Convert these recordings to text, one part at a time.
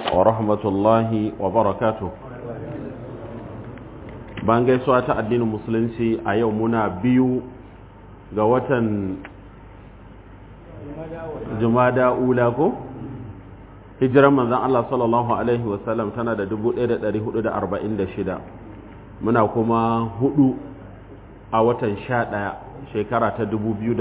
ورحمة الله وبركاته ban gaisuwa ta addinin musulunci a yau muna biyu ga watan jumada ula ko hijiran manzan Allah sallallahu Alaihi wasallam tana da 1446 muna kuma hudu a watan sha ɗaya shekara ta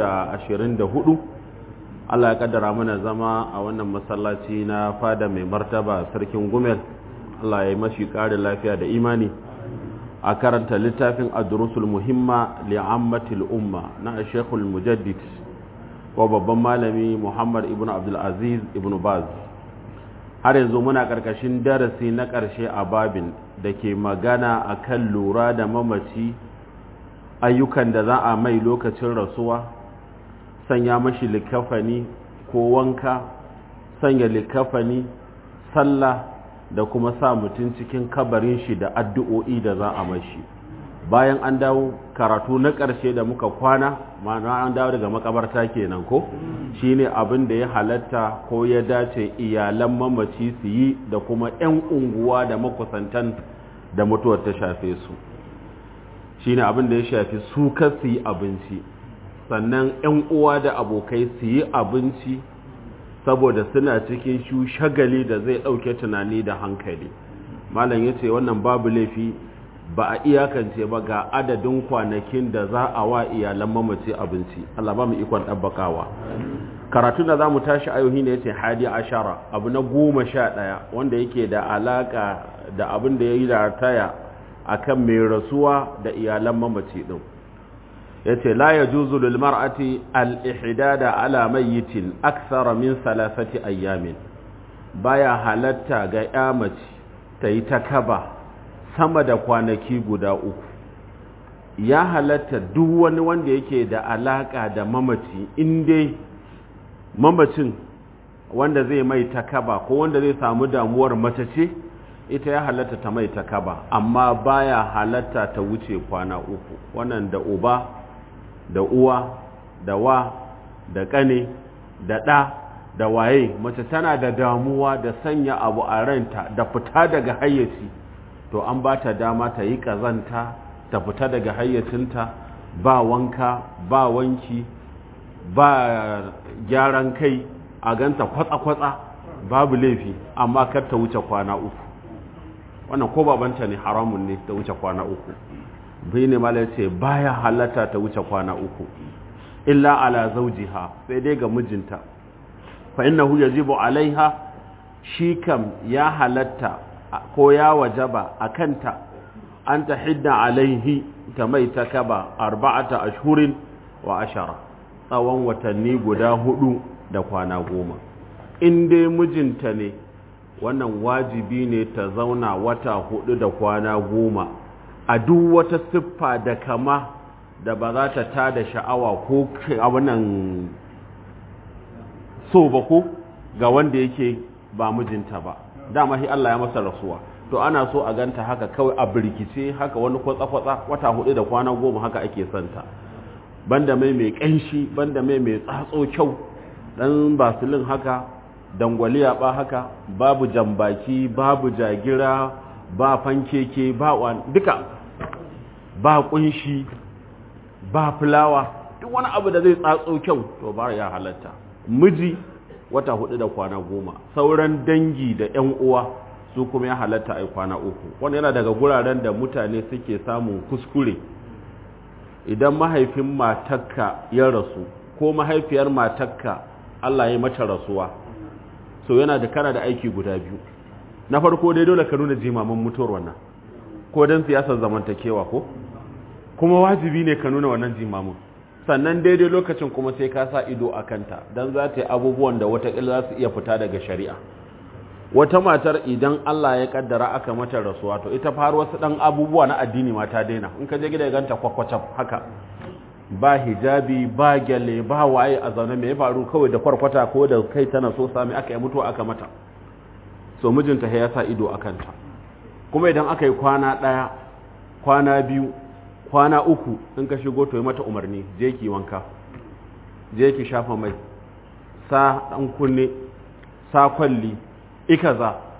2024 Allah ya kaddara mana zama a wannan masallaci na fada mai martaba sarkin gumel Allah ya yi mashi ƙarin lafiya da imani a karanta littafin adrusul muhimma li'ammatil umma na shekul mujaddid ko babban malami muhammad ibn abdulaziz ibn baz har yanzu muna ƙarƙashin darasi na ƙarshe a babin da ke magana a kan lura da mamaci ayyukan da za a mai lokacin rasuwa sanya mashi likafani ko wanka sanya likafani sallah da kuma sa mutum cikin kabarin shi da addu'o'i da za a mashi bayan an dawo karatu na ƙarshe da muka kwana ma'ana an dawo daga makabarta kenan ko shine abin da ya halatta ko ya dace iyalan mamaci su yi da kuma 'yan unguwa da makusantan da mutuwar ta shafe su shine abin da ya shafi su ka su yi abinci sannan 'yan uwa da abokai su yi abinci saboda suna cikin shu shagali da zai ɗauke tunani da hankali malam ya ce wannan babu laifi ba a iyakance ba ga adadin kwanakin da za a wa iyalan mamaci abinci Allah ba mu ikon ɗabbakawa karatu da za mu tashi ayohi ne ya ce hadi ashara abu na goma sha ɗaya wanda yake da alaƙa da abin da ya yi da taya a kan mai rasuwa da iyalan mamaci ɗin ya ce la ya juzu lilmar'ati al-ihdada ala mayyitin aksara min salasati ayyamin baya halatta ga ya mace ta yi ta kaba sama da kwanaki guda uku ya halatta duk wani wanda yake da alaka da mamaci inda mamacin wanda zai mai takaba ko wanda zai samu damuwar mace ce ita ya halatta ta mai takaba amma baya halatta ta wuce kwana uku wannan da uba da uwa da wa da kane da ɗa da waye mace tana da damuwa da sanya abu a ranta da fita daga hayyaci to an ba ta dama ta yi ƙazanta ta fita daga hayyacinta ba wanka ba wanki ba gyaran kai a ganta kwatsa-kwatsa babu laifi amma kar ta wuce kwana uku wannan ko babanta ne haramun ne ta wuce kwana uku bai ne mala ce baya halatta ta wuce kwana uku illa ala zaujiha sai dai ga mijinta fa innahu yajibu alaiha shi kam ya halatta ko ya wajaba a kanta an ta hidda alaihi ta mai ta kaba arba'ata ashhurin wa ashara tsawon watanni guda hudu da kwana goma in dai mijinta ne wannan wajibi ne ta zauna wata hudu da kwana goma a duk wata siffa da kama da ba za ta tada sha'awa ko abinan so ba ko ga wanda yake ba mijinta ba dama shi Allah ya masa rasuwa to ana so a ganta haka kawai a birkice haka wani kwatsa-kwatsa wata hudu da kwana goma haka ake santa banda mai mai kanshi banda mai mai tsatso kyau dan basilin haka dangwaliya ba haka babu jambaki babu jagira ba fankeke ba wani duka ba kunshi ba fulawa duk wani abu da zai tsatso kyau to ba ya halatta miji wata hudu da kwana goma sauran dangi da yan uwa su kuma ya halatta a kwana uku wanda yana daga guraren da mutane suke samun kuskure idan mahaifin matakka ya rasu ko mahaifiyar matakka Allah ya mata rasuwa so yana da kana da aiki guda biyu na farko dai dole ka nuna jimamin mutuwar wannan ko don siyasar zamantakewa ko kuma wajibi ne ka nuna wannan jimamin sannan daidai lokacin kuma sai ka sa ido a kanta don za ta yi abubuwan da watakila za su iya fita daga shari'a wata matar idan Allah ya kaddara aka mata rasuwa to ita fa wasu dan abubuwa na addini ma ta daina in ka je gida ganta kwakwacaf haka ba hijabi ba gyale ba waye a zaune mai faru kawai da kwarkwata ko da kai tana so sami aka yi mutuwa aka mata so mijinta ya sa ido a kanta kuma idan aka yi kwana ɗaya kwana biyu kwana uku in ka shigo to yi mata umarni je ki wanka je ki shafa mai sa ɗan kunne sa kwalli ikaza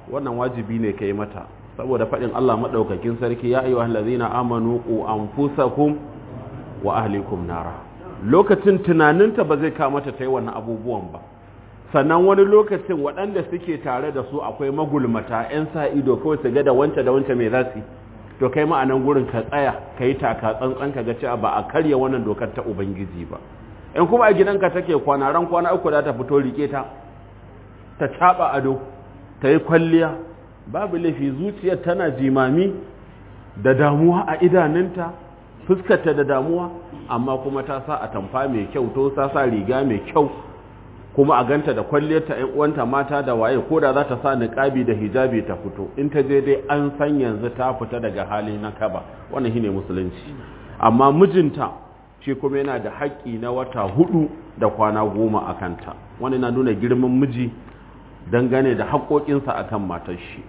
wannan wajibi ne kai mata saboda faɗin Allah maɗaukakin sarki ya ayyuhal ladzina amanu qu anfusakum wa ahlikum nara lokacin tunaninta ba zai kawo mata ta yi wannan abubuwan ba sannan wani lokacin waɗanda suke tare da su akwai magulmata 'yan sa ido kawai su ga da wance da wance mai za su to kai ma'anan gurin ka tsaya ka yi taka tsantsan ka ga cewa ba a karya wannan dokar ta ubangiji ba in kuma a gidanka take kwana ran kwana uku da ta fito rike ta ta caɓa ado ta yi kwalliya babu laifi zuciyar tana jimami da damuwa a idanunta fuskarta da damuwa amma kuma ta sa a tamfa mai kyau to ta sa riga mai kyau kuma a ganta da kwalliyarta ƴan uwanta mata da waye ko da za ta sa niqabi da hijabi ta fito in ta je dai an san yanzu ta fita daga hali na kaba wannan shine musulunci amma mijinta shi kuma yana da haƙƙi na wata hudu da kwana goma a kanta wani na nuna girman miji dangane da haƙoƙinsa akan matar shi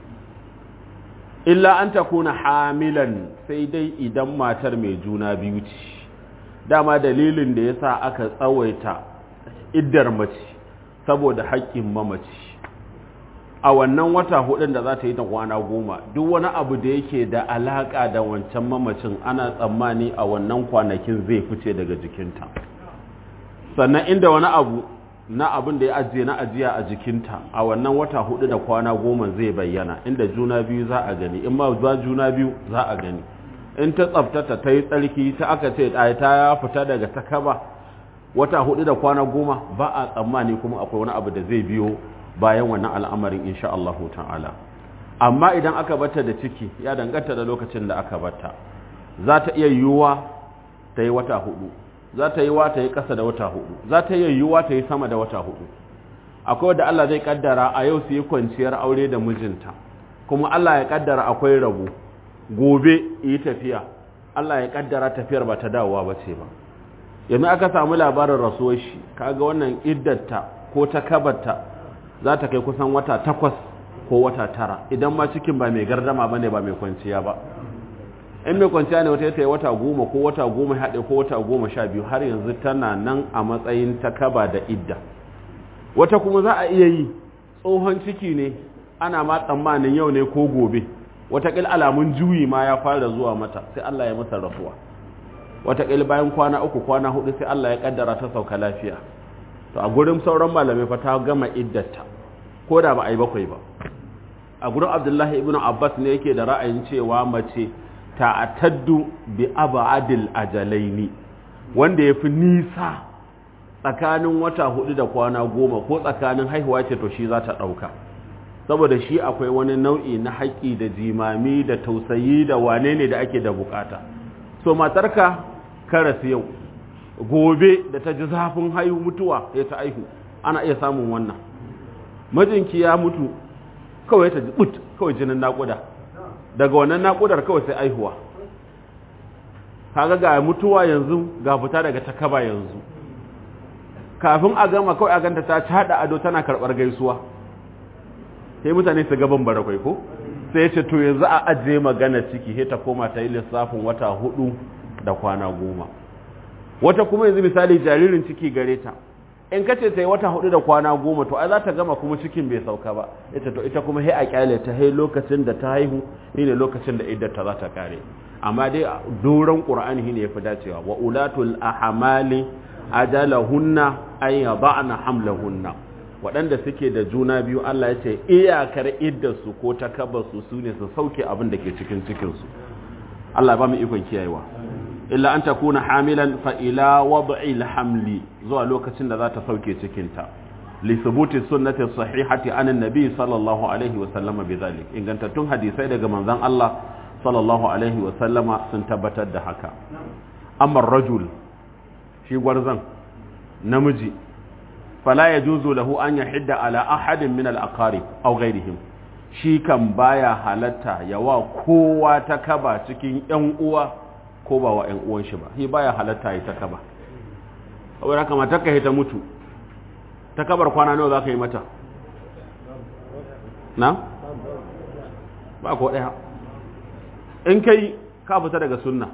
illa an ta kuna hamilan sai dai idan matar mai juna biyu ce dama dalilin da ya sa aka tsawaita iddar mace saboda haƙƙin mamaci a wannan wata hudun da za ta yi ta kwana goma duk wani abu da yake da alaƙa da wancan mamacin ana tsammani a wannan kwanakin zai fice daga jikinta sannan inda wani abu na abin da ya ajiye na ajiya a jikinta a wannan wata hudu da kwana goma zai bayyana inda juna biyu za a gani in ma ba juna biyu za a gani in ta tsaftata ta yi tsarki ta aka ce ta ya fita daga takaba wata hudu da kwana goma ba a tsammani kuma akwai wani abu da zai biyo bayan wannan al'amarin insha Allah ta'ala amma idan aka bata da ciki ya danganta da lokacin da aka bata za ta iya yiwuwa ta yi wata hudu za ta yi wa ta yi ƙasa da wata hudu za ta iya yiwuwa ta yi sama da wata hudu akwai wadda Allah zai kaddara a yau su yi kwanciyar aure da mijinta kuma Allah ya kaddara akwai rabu gobe yi tafiya Allah ya kaddara tafiyar ba ta dawowa ba ce ba yanzu aka samu labarin rasuwar shi kaga wannan iddarta ko ta kabarta za ta kai kusan wata takwas ko wata tara idan ma cikin ba mai gardama ba ne ba mai kwanciya ba in mai kwanciya ne wata ta yi wata goma ko wata goma haɗe ko wata goma sha biyu har yanzu tana nan a matsayin ta kaba da idda wata kuma za a iya yi tsohon ciki ne ana ma tsammanin yau ne ko gobe watakil alamun juyi ma ya fara zuwa mata sai Allah ya masa rafuwa watakil bayan kwana uku kwana hudu sai Allah ya kaddara ta sauka lafiya to a gurin sauran malamai fa ta gama iddata ko da ba a yi bakwai ba a gurin abdullahi ibn abbas ne yake da ra'ayin cewa mace ta'ataddu bi abadil ajalaini wanda ya fi nisa tsakanin wata hudu da kwana goma ko tsakanin haihuwa ce to shi za ta ɗauka saboda shi akwai wani nau'i na haƙƙi da jimami da tausayi da wane ne da ake da bukata so matarka karas yau gobe da ta ji zafin haihu mutuwa ya ta aihu ana iya samun wannan mijinki ya mutu kawai ta ji but kawai jinin naƙuda daga wannan naƙudar kawai sai aihuwa kaga ga mutuwa yanzu ga fita daga takaba yanzu kafin a gama kawai a ganta ta caɗa ado tana karɓar gaisuwa sai mutane su gaban barakwai ko sai ya ce to yanzu a ajiye magana ciki sai ta koma ta yi lissafin wata hudu da kwana goma wata kuma yanzu misali jaririn ciki gare ta in ka ce ta yi wata hudu da kwana goma to ai za ta gama kuma cikin bai sauka ba ita to ita kuma sai a kyale ta hai lokacin da ta haihu ne lokacin da iddar ta za ta kare amma dai doron qur'ani shine yafi dacewa wa ulatul ahmali ajalahunna ay yada'na hamlahunna waɗanda suke da juna biyu Allah ya ce iyakar iddarsu ko takabarsu su ne su sauke abin da ke cikin cikinsu Allah ba mu ikon kiyayewa illa an takuna hamilan fa ila wad'i hamli zuwa lokacin da za ta sauke cikinta li thubuti sunnati sahihati an annabi sallallahu alaihi wa sallama bidhalik ingantattun hadisai daga manzon Allah sallallahu alaihi wa sallama sun tabbatar da haka amma rajul shi gwarzan namiji fala yajuzu lahu an yahidda ala ahadin min al-aqarib aw ghayrihim shi kan baya halatta yawa kowa ta kaba cikin yan uwa ko ba wa ‘yan uwan shi ba, shi baya halatta yi ta kaba. Saboda kama ta ka ta mutu, ta kabar kwana nawa za ka yi mata? Na? Ba ko ɗaya. In kai ka fita daga sunna,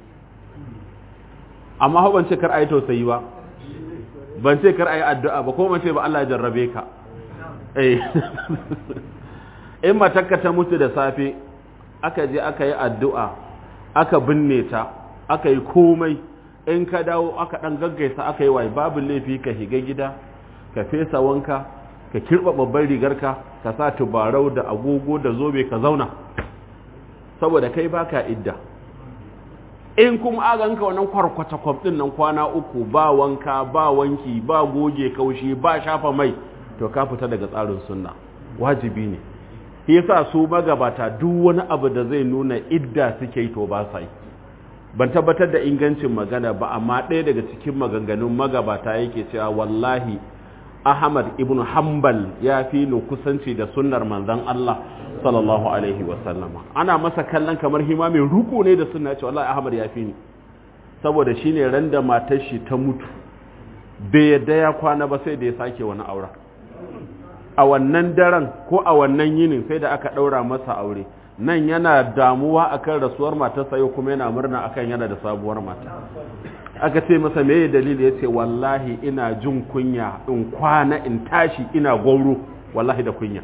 amma hau ban ce kar a yi tausayi ba, ban ce kar a yi addu'a ba, ko ban ce ba Allah ya jarrabe ka. in matakka ta mutu da safe aka je aka yi addu'a aka binne ta aka yi komai in ka dawo aka ɗan gaggaisa aka yi wai babu laifi ka higa gida ka fesa wanka ka kirɓa babban rigarka ka sa tubarau da agogo da zobe ka zauna saboda kai baka idda in kuma aganka wannan kwarkwata kwaf ɗin nan kwana uku ba wanka ba wanki ba goge kaushi ba shafa mai to ka fita daga tsarin sunna wajibi ne yasa su magabata duk wani abu da zai nuna idda suke yi to ba sa yi ban tabbatar da ingancin magana ba amma ɗaya daga cikin maganganun magabata yake cewa wallahi ahmad ibn hanbal ya fi ni kusanci da sunnar manzon Allah sallallahu alaihi wasallama ana masa kallon kamar hima mai ruko ne da sunna ce wallahi ahmad ya fi ni saboda shine ran da matar shi ta mutu bai yadda ya kwana ba sai da ya sake wani aura a wannan daren ko a wannan yinin sai da aka ɗaura masa aure nan yana damuwa akan rasuwar matarsa yau kuma yana murna akan yana da sabuwar mata aka ce masa me dalili ya ce wallahi ina jin kunya in kwana in tashi ina gauro wallahi da kunya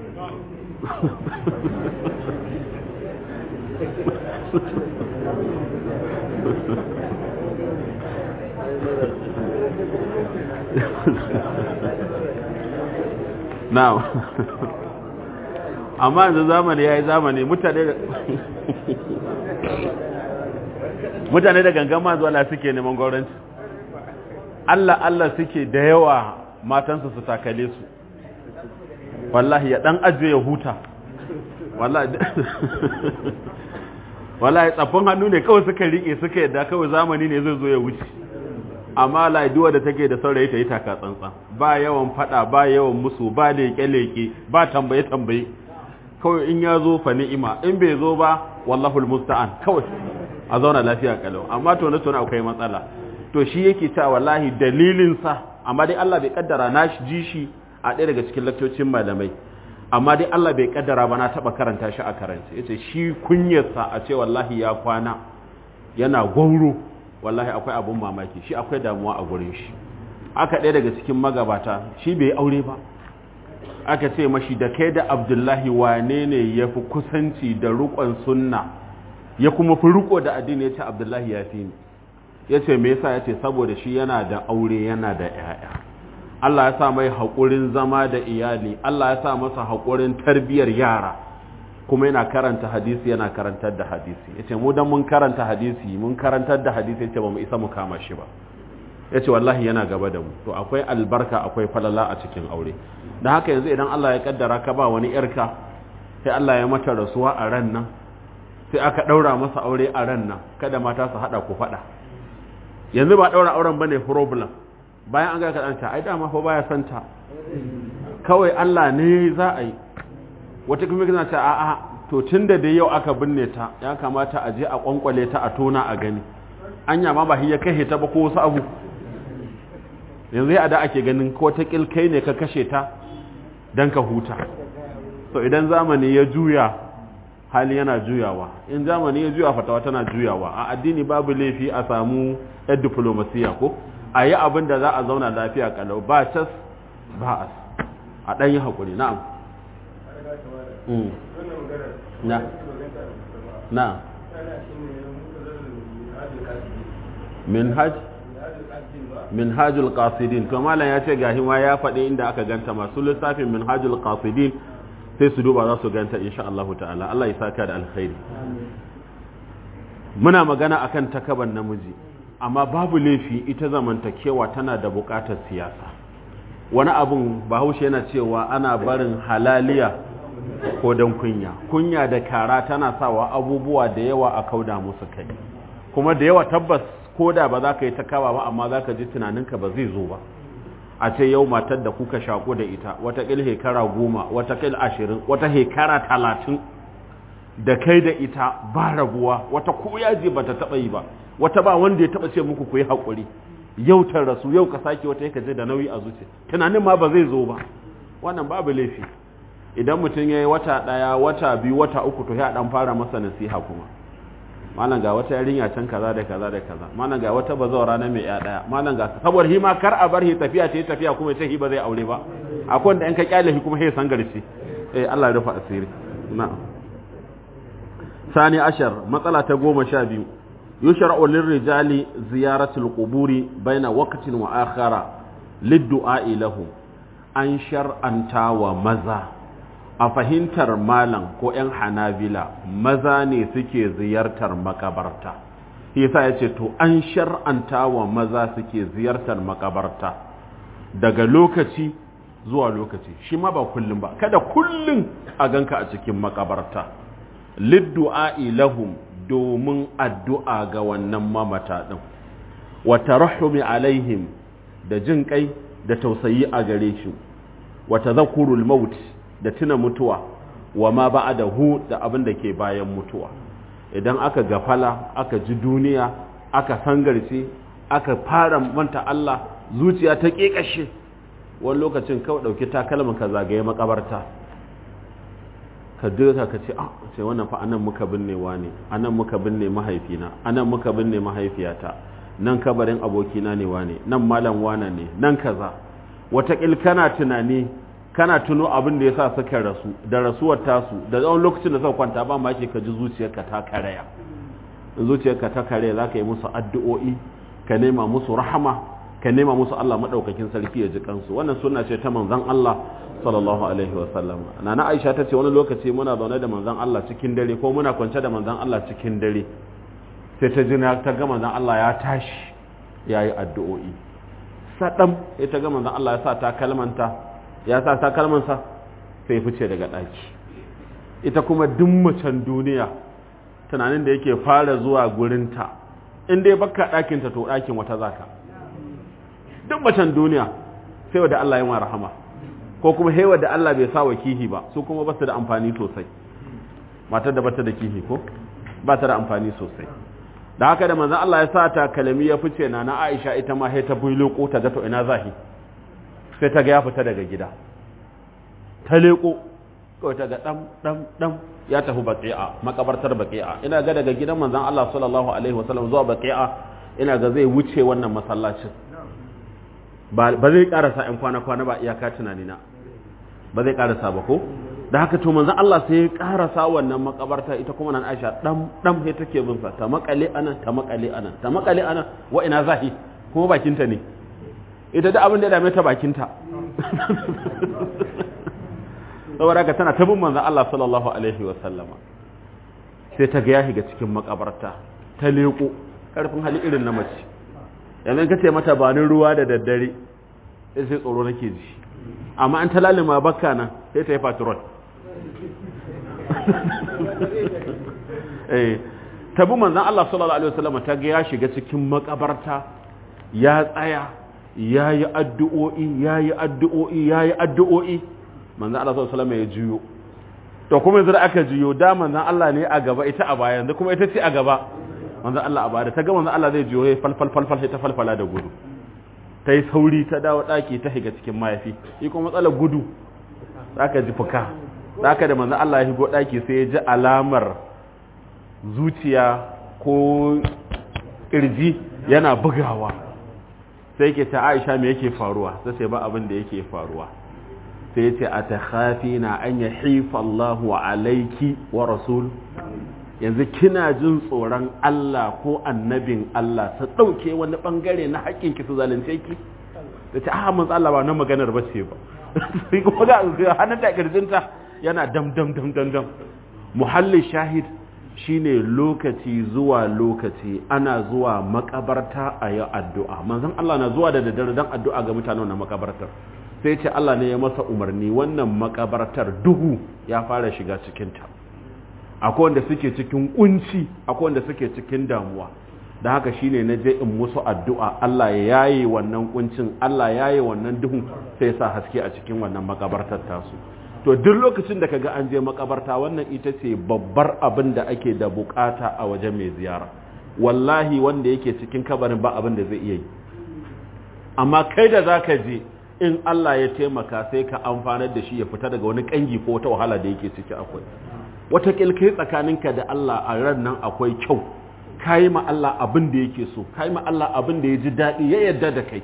now amma yanzu zamani ya yi zamani mutane da mutane da gangan mazuwa suke neman gwauranci Allah Allah suke da yawa matansu su takale su wallahi ya dan ajiye ya huta wallahi wallahi tsaffin hannu ne kawai suka rike suka yadda kawai zamani ne zai zo ya wuce amma laiduwa da take da saurayi ta yi taka tsantsan ba yawan fada ba yawan musu ba leke-leke ba tambaye-tambaye kawai in ya zo fa ni'ima in bai zo ba wallahu musta'an kawai a zauna lafiya kalau amma to na tona akwai matsala to shi yake cewa wallahi dalilin sa amma dai Allah bai kaddara na ji shi a ɗaya daga cikin laktocin malamai amma dai Allah bai kaddara ba na taba karanta shi a karance yace shi kunyarsa a ce wallahi ya kwana yana gwauro wallahi akwai abun mamaki shi akwai damuwa a gurin shi aka ɗaya daga cikin magabata shi bai aure ba aka ce mashi da kai da abdullahi wane ne ya fi kusanci da rukon sunna ya kuma fi riko da addini ya ce abdullahi ya fi ni ya ce me yasa ya ce saboda shi yana da aure yana da 'ya'ya Allah ya sa mai haƙurin zama da iyali Allah ya sa masa haƙurin tarbiyyar yara kuma yana karanta hadisi yana karantar da hadisi ya ce mu dan mun karanta hadisi mun karantar da hadisi ya ce ba mu isa mu kama shi ba ya ce wallahi yana gaba da mu to akwai albarka akwai falala a cikin aure da haka yanzu idan Allah ya kaddara ka ba wani yarka sai Allah ya mata rasuwa a ran nan sai aka daura masa aure a ran nan kada mata su hada ku fada yanzu ba daura auren bane problem bayan an ga ka danta ai dama fa baya santa kawai Allah ne za a yi wata kuma kana ce a'a to tunda da yau aka binne ta ya kamata a je a kwankwale ta a tona a gani anya ma ba ya kai ta ba ko wasu abu yanzu ya da ake ganin ko ta kai ne ka kashe ta don ka huta so idan zamani ya juya hali yana juyawa in zamani ya juya fatawa tana juyawa a addini babu laifi a samu yan diplomasiya ko a yi abin da za a zauna lafiya kalau ba cas ba as a ɗan yi haƙuri na'am na na min hajj minhajul qasidin to malam ya ce gahi ma ya faɗi inda aka ganta masu lissafin minhajul qasidin sai su duba za su ganta insha Allah ta'ala Allah ya saka da alkhairi muna magana akan takaban namiji amma babu laifi ita zamantakewa tana da buƙatar siyasa wani abun bahaushe yana cewa ana barin halaliya ko don kunya kunya da kara tana sawa abubuwa da yawa a kauda musu kai kuma da yawa tabbas ko da ba za ka yi ta kawa ba amma za ka ji tunaninka ba zai zo ba a ce yau matar da kuka shaƙo da ita watakil hekara goma watakil ashirin wata hekara talatin da kai da ita ba rabuwa wata ko yaji ba ta taɓa yi ba wata ba wanda ya taɓa ce muku ku yi haƙuri yau ta rasu yau ka sake wata yaka je da nauyi a zuci tunanin ma ba zai zo ba wannan babu laifi idan mutum ya yi wata ɗaya wata biyu wata uku to ya ɗan fara masa nasiha kuma malam ga wata yarinya can kaza da kaza da kaza malam ga wata bazawara na mai ya daya malam ga saboda hi ma kar a bar hi tafiya ta tafiya kuma ce hi ba zai aure ba akwai wanda in ka kyale hi kuma he san garci eh Allah ya rufa asiri na'am sani ashar matsala ta goma sha biyu yushra'u lirrijali ziyaratul quburi baina waqtin wa akhara lid-du'a lahu an shar'anta wa maza a fahimtar malam ko 'yan hanabila maza ne suke ziyartar makabarta yasa ya ce to an shar'anta wa maza suke ziyartar makabarta daga lokaci zuwa lokaci shi ma ba kullum ba kada kullum a ganka a cikin makabarta liddu'a'i lahum domin addu'a ga wannan mamata din wa tarahumi alaihim da jin kai da tausayi a gare shi wa tadhakkurul maut da tuna mutuwa wa ma ba'dahu da abin da ke bayan mutuwa idan aka gafala aka ji duniya aka sangarce aka fara manta Allah zuciya ta kekashe wani lokacin kawai dauki takalmin ka zagaye makabarta ka duka ka ce ah ce wannan fa anan muka binne wani anan muka binne mahaifina anan muka binne mahaifiyata nan kabarin abokina ne wane nan malam wane ne nan kaza wataƙil kana tunani kana tuno abin da ya sa suka rasu da rasuwar tasu da tsawon lokacin da suka kwanta ba ma ke ka ji zuciyarka ta karaya zuciyarka ta karaya za ka yi musu addu'o'i ka nema musu rahama ka nema musu Allah maɗaukakin sarki ya ji kansu wannan suna ce ta manzon Allah sallallahu alaihi wa sallam nana Aisha ta ce wani lokaci muna zaune da manzon Allah cikin dare ko muna kwance da manzon Allah cikin dare sai ta jina ta ga manzon Allah ya tashi yayi addu'o'i sadam sai ta ga manzon Allah ya sa ta kalmanta ya sa ta kalmansa sai fice daga ɗaki ita kuma duk macen duniya tunanin da yake fara zuwa gurinta in dai baka ɗakinta to ɗakin wata zaka duk macen duniya sai wadda Allah ya rahama ko kuma sai wadda Allah bai sa wa kihi ba su kuma ba su da amfani sosai matar da bata da kihi ko ba ta da amfani sosai da haka da manzon Allah ya sa ta kalami ya fice na na Aisha ita ma sai ta bulo ko ta ga to ina zahi sai ta ga ya fita daga gida ta leko kawai ta ga ɗan ɗan ɗan ya tafi baƙi'a makabartar baƙi'a ina ga daga gidan manzan Allah sallallahu alaihi wasallam zuwa baƙi'a ina ga zai wuce wannan masallacin ba zai ƙarasa ‘yan kwana-kwana ba iyaka tunanina ba zai ƙarasa ba ko da haka to manzan Allah sai ya ƙarasa wannan makabarta ita kuma nan Aisha ɗan ɗan sai take bin sa ta makale anan ta makale anan ta makale anan wa ina zahi kuma bakinta ne ita da abin da ya dame ta bakinta saboda haka tana tabin manzan Allah sallallahu alaihi wasallama sai ta ga ya shiga cikin makabarta ta leko karfin hali irin na mace yanzu ka ce mata ba ni ruwa da daddare sai sai tsoro nake ji amma an talalima bakka nan sai ta yi patrol eh tabi manzan Allah sallallahu alaihi wasallama ta ga ya shiga cikin makabarta ya tsaya ya yi addu'o'i ya yi addu'o'i ya yi addu'o'i manzan Allah sallallahu alaihi ya juyo to kuma yanzu da aka juyo da manzan Allah ne a gaba ita a baya yanzu kuma ita ce a gaba manzan Allah a baya ta ga manzan Allah zai juyo ya falfal falfal sai ta falfala da gudu ta yi sauri ta dawo ɗaki ta shiga cikin mayafi shi kuma matsalar gudu za ka ji fuka za ka da manzan Allah ya shigo ɗaki sai ya ji alamar zuciya ko ƙirji yana bugawa sai ke ta aisha me yake faruwa sai ce ba abin da yake faruwa sai ce a ta hafi na an ya haifa Allahu alaiki wa rasul yanzu kina jin tsoron Allah ko annabin Allah ta ɗauke wani ɓangare na haƙƙinki su zalunce ki da ce aha mun Allah ba na maganar ba ce ba sai kuma ga hannun da ƙirjinta yana dam dam dam dam dam muhallin shahid shine lokaci zuwa lokaci ana zuwa makabarta a yi addu'a manzon Allah na zuwa da daddare don addu'a ga mutanen na makabartar sai ce Allah ne ya masa umarni wannan makabartar duhu ya fara shiga cikinta akwai wanda suke cikin kunci akwai wanda suke cikin damuwa da haka shine na je in musu addu'a Allah ya yaye wannan kuncin Allah ya yaye wannan duhun sai sa haske a cikin wannan makabartar tasu to duk lokacin da kaga an je makabarta wannan ita ce babbar abin da ake da bukata a wajen mai ziyara wallahi wanda yake cikin kabarin ba abin da zai iya yi amma kai da zaka je in Allah ya taimaka sai ka amfanar da shi ya fita daga wani kangi ko wata wahala da yake ciki akwai wata kilkai tsakaninka da Allah a ran nan akwai kyau kayi ma Allah abin da yake so kayi ma Allah abin da ya ji daɗi ya yarda da kai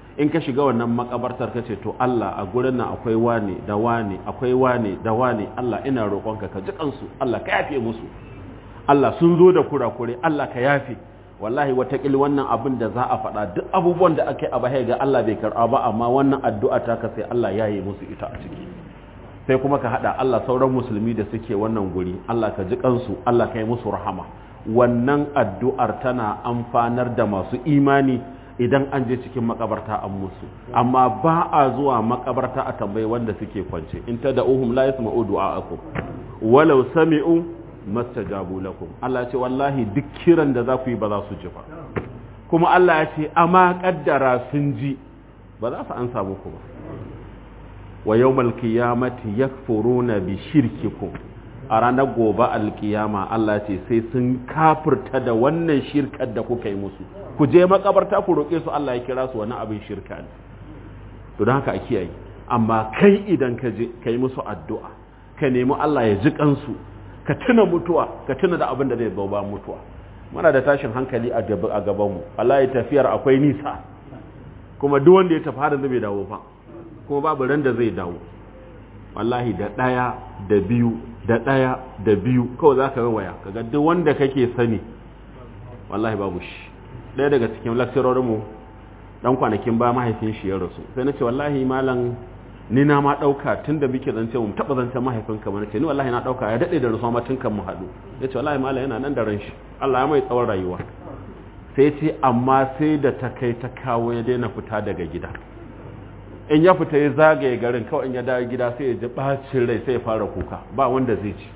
in ka shiga wannan makabartar ka ce to Allah a gurin nan akwai wane da wane akwai wane da wane Allah ina roƙonka ka ji kansu Allah ka yafe musu Allah sun zo da kurakure Allah ka yafe wallahi watakil wannan abin da za a faɗa duk abubuwan da aka yi a baya ga Allah bai karɓa ba amma wannan addu'a ta ka sai Allah ya yi musu ita a ciki sai kuma ka haɗa Allah sauran musulmi da suke wannan guri Allah ka ji kansu Allah ka yi musu rahama wannan addu'ar tana amfanar da masu imani idan an je cikin makabarta an musu amma ba a zuwa makabarta a tambayi wanda suke kwance in ta da uhum la yasma'u du'a'akum walau sami'u mastajabu lakum Allah ce wallahi duk kiran da za ku yi ba za su ji ba kuma Allah ya ce amma kaddara sun ji ba za su ansa muku ba wa yawmal qiyamati yakfuruna bi shirkikum a ranar gobe alkiyama Allah ce sai sun kafirta da wannan shirkar da kuka yi musu ku je makabarta ku roƙe su Allah ya kira su wani abin shirka ne to don haka a kiyaye amma kai idan ka je ka yi musu addu'a ka nemi Allah ya ji kansu ka tuna mutuwa ka tuna da abin da zai zo ba mutuwa muna da tashin hankali a gabanmu Allah ya tafiyar akwai nisa kuma duk wanda ya tafi har da bai dawo fa kuma babu ran da zai dawo wallahi da ɗaya da biyu da ɗaya da biyu kawai za ka waya kaga duk wanda kake sani wallahi babu shi ɗaya daga cikin lakcirorinmu ɗan kwanakin ba mahaifin shi ya rasu sai na ce wallahi malam ni na ma ɗauka tun da muke zance mu taɓa zance mahaifinka mana ce ni wallahi na ɗauka ya daɗe da rasuwa ma tun kan mu haɗu ya ce wallahi malam yana nan da ran shi Allah ya mai tsawon rayuwa sai ce amma sai da ta kai ta kawo ya daina fita daga gida in ya fita ya zagaye garin kawai in ya dawo gida sai ya ji bacin rai sai ya fara kuka ba wanda zai ci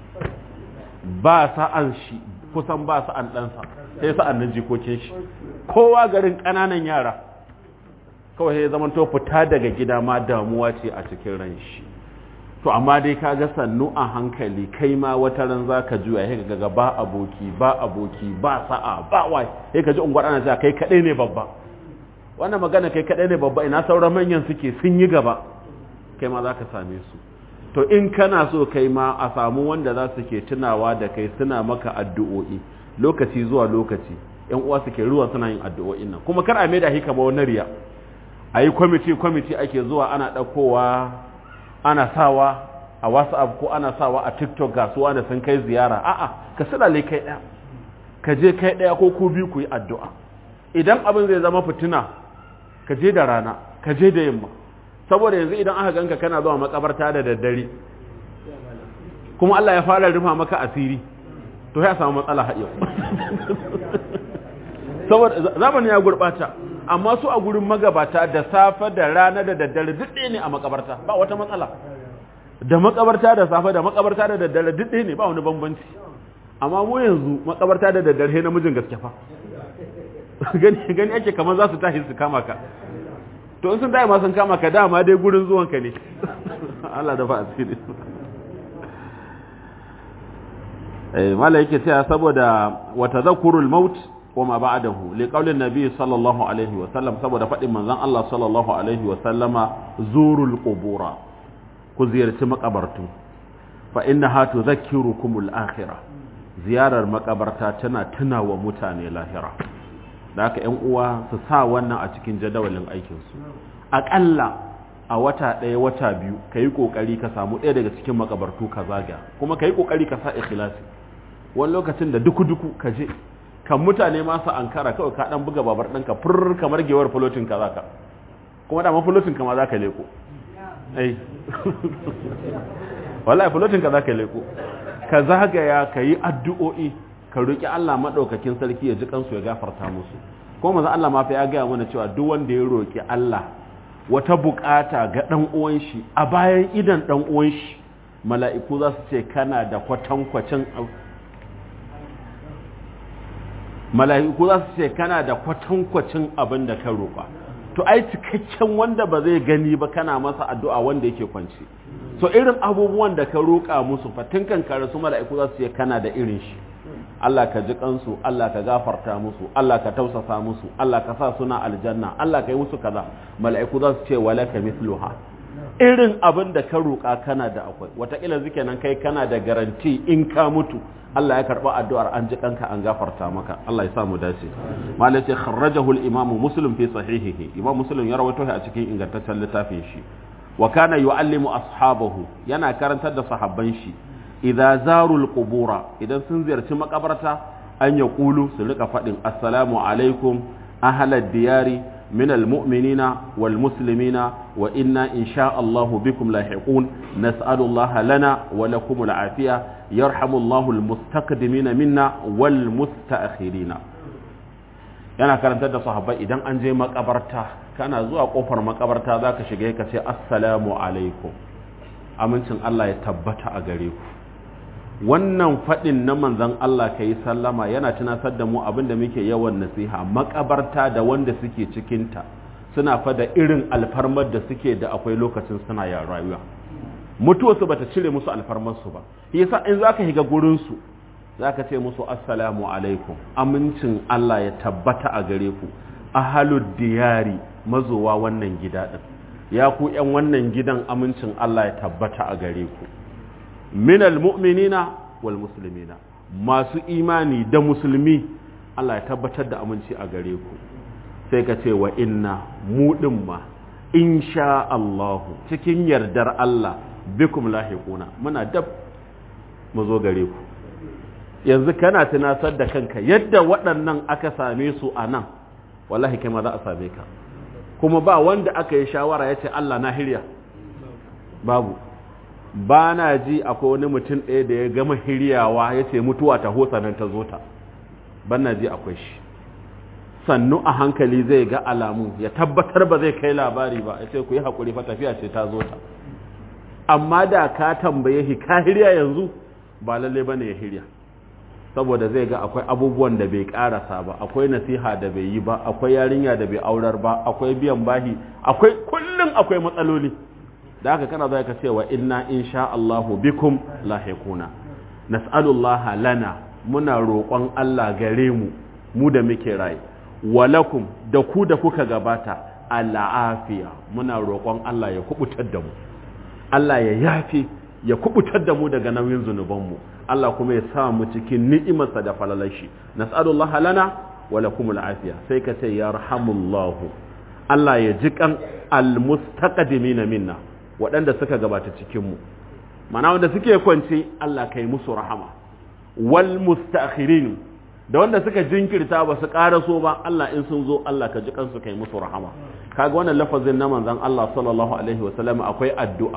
ba sa'an shi kusan ba sa'an ɗansa sai sa'an nan jikokin shi kowa garin ƙananan yara kawai ya zama to fita daga gida ma damuwa ce a cikin ran shi to amma dai ka ga sannu a hankali kai ma wata ran za ka juya ya ga ba aboki ba aboki ba sa'a ba wai ya ka ji ungwar ana cewa kai kaɗai ne babba wannan magana kai kaɗai ne babba ina sauran manyan suke sun yi gaba kai ma za ka same su to in kana so kai ma a samu wanda za su ke tunawa da kai suna maka addu'o'i lokaci zuwa lokaci yan uwa suke ruwa suna yin addu'o'in nan kuma kar a mai da hika ba wani riya a yi kwamiti kwamiti ake zuwa ana ɗaukowa ana sawa a whatsapp ko ana sawa a tiktok ga suwa da sun kai ziyara a'a ka silale kai ɗaya ka je kai ɗaya ko ku biyu ku yi addu'a idan abin zai zama fitina ka je da rana ka je da yamma saboda yanzu idan aka ganka kana zuwa makabarta da daddare kuma Allah ya fara rufa maka asiri to ya samu matsala haɗiyar saboda zamanin ya gurɓata amma su a gurin magabata da safe da rana da daddare duk ɗaya ne a makabarta ba wata matsala da makabarta da safe da makabarta da daddare duk ɗaya ne ba wani bambanci amma mu yanzu makabarta da daddare namijin gaske fa gani gani ake kamar za su tashi su kama ka to in sun tashi ma sun kama ka dama dai gurin zuwan ka ne Allah da ba asiri eh mala yake cewa saboda wa tadhakkurul maut wa ma ba'dahu li qaulin nabi sallallahu alaihi wa sallam saboda fadin manzon Allah sallallahu alaihi wa sallama zurul qubura ku ziyarci makabartu fa innaha tudhakkirukumul akhirah ziyarar makabarta tana tunawa mutane lahira da haka ‘yan uwa su sa wannan a cikin jadawalin aikinsu aƙalla a wata ɗaya wata biyu ka yi ƙoƙari ka samu ɗaya daga cikin makabartu ka zaga kuma ka yi ƙoƙari ka sa ikhlasi wani lokacin da duku-duku ka je kan mutane masu ankara kawai ka ɗan buga babar ɗanka fur kamar gewar fulotin ka zaka kuma dama fulotin ka ma za ka leko ai wallahi fulotin ka za ka leko ka zagaya ka yi addu'o'i ka roƙi Allah maɗaukakin sarki ya ji kansu ya gafarta musu kuma maza Allah ma fa ya gaya mana cewa duk wanda ya roƙi Allah wata buƙata ga ɗan uwan shi a bayan idan ɗan uwan shi mala'iku za su ce kana da kwatankwacin mala'iku za su ce kana da kwatankwacin abin da ka roƙa to ai cikakken wanda ba zai gani ba kana masa addu'a wanda yake kwance so irin abubuwan da ka roƙa musu fatin kan kare su mala'iku za su ce kana da irin shi Allah ka ji kansu Allah ka gafarta musu Allah ka tausasa musu Allah ka sa suna aljanna Allah ka yi musu kaza mala'iku za su ce walaka mithluha irin abin da ka roƙa kana da akwai wataƙila zuke nan kai kana da garanti in ka mutu Allah ya karɓa addu'ar an ji kanka an gafarta maka Allah ya sa mu dace malai ce kharrajahu al-imam muslim fi sahihihi imam muslim ya rawaito shi a cikin ingantaccen littafin shi wa kana yu'allimu ashabahu yana karantar da sahabban shi idza zarul qubura idan sun ziyarci makabarta an ya kulu su rika faɗin assalamu alaikum ahlad diyari من المؤمنين والمسلمين وإنا إن شاء الله بكم لاحقون نسأل الله لنا ولكم العافية يرحم الله المستقدمين منا والمستأخرين yana karantar da sahabbai idan an je makabarta kana zuwa kofar makabarta zaka shiga ka ce assalamu alaikum amincin Allah ya tabbata a gare ku wannan faɗin na manzan Allah ka yi sallama yana tunasar da mu abin da muke yawan nasiha makabarta da wanda suke cikinta suna fada irin alfarmar da suke da akwai lokacin suna ya rayuwa mutuwarsu bata cire musu alfarmarsu ba yasa in zaka higa gurinsu zaka ce musu assalamu alaikum amincin Allah ya tabbata a gare ku ahalud diyari mazowa wannan gida din ya ku yan wannan gidan amincin Allah ya tabbata a gare ku minal mu'minina wal muslimina masu imani da musulmi Allah ya tabbatar da aminci a gare ku sai ka ce wa inna mu din ma insha Allahu cikin yardar Allah bikum lahiquna muna dab mu zo gare ku yanzu kana tunasar da kanka yadda waɗannan aka same su a nan wallahi kai ma za a same ka kuma ba wanda aka yi shawara ya ce Allah na hirya babu ba na ji akwai wani mutum ɗaya da ya gama hiryawa ya ce mutuwa ta hosa nan ta zo ta ban na ji akwai shi sannu a hankali zai ga alamu ya tabbatar ba zai kai labari ba ya ce ku yi haƙuri fa tafiya ce ta zo ta amma da ka tambaye shi ka hirya yanzu ba lalle ba ne ya hirya saboda zai ga akwai abubuwan da bai karasa ba akwai nasiha da bai yi ba akwai yarinya da bai aurar ba akwai biyan bahi akwai kullum akwai matsaloli da haka kana zai ka cewa inna insha Allahu bikum lahiquna nas'alullaha lana muna roƙon Allah gare mu mu da muke rai walakum da ku da kuka gabata al'afiya muna roƙon Allah ya kubutar da mu Allah ya yafi ya kubutar da mu daga nauyin zunubanmu Allah kuma ya sa mu cikin ni'imarsa da falalashi nas'alullaha lana walakum al'afiya sai ka ce yarhamullahu Allah ya ji kan almustaqdimina minna waɗanda suka gabata cikinmu mana wanda suke kwance Allah kai musu rahama wal mustakhirin da wanda suka jinkirta ba su ƙaraso ba Allah in sun zo Allah ka ji kansu kai musu rahama kaga wannan lafazin na manzon Allah sallallahu alaihi wasallam akwai addu'a